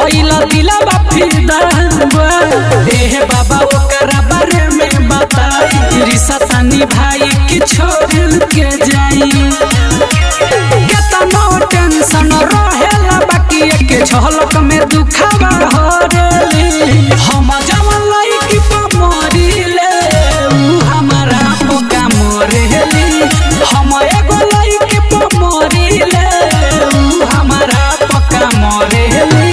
भइल दिलवा फिदा एह बाबा ओकरा बारे में बताई रिश्ता तानी भाई की छोड़ के जाई केतनो टेंशन रहेला बाकी एक झलक में दुखावा हरेली हम जवन लइकी पर मरिले उ हमारा पोका मरेली हम एगो लइकी पर मरिले उ हमारा पोका मरेली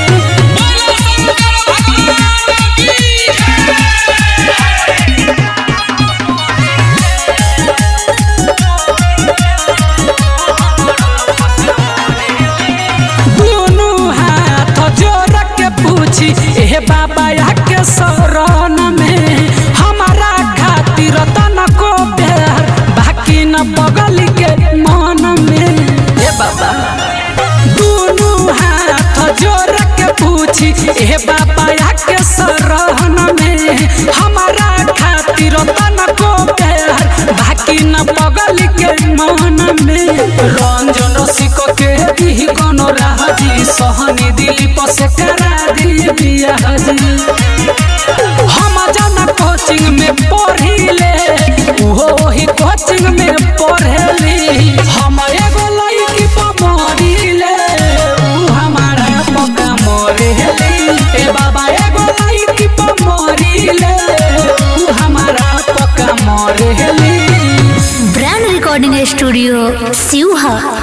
दुनु हाथ जोड़ के पूछी एह बाबा के शरण में हमारा खातिर तन को प्यार बाकी न बगल के मन में ए बाबा दुनु हाथ जोड़ के पूछी एह बाबा के शरण में हमारा खातिर तन को प्यार बाकी न बगल के मन में रंजन रसिक के दी कोनो राजी सहनी दिलीप से करा दी बियाह जी हम जाना कोचिंग में पढ़िले उहो वही कोचिंग में पढ़ेली हम एगो लड़की पर मरिले उ हमारा पका मरेली ए बाबा एगो लड़की पर मरिले उ हमारा पका मरेली ब्रांड रिकॉर्डिंग स्टूडियो सिवहा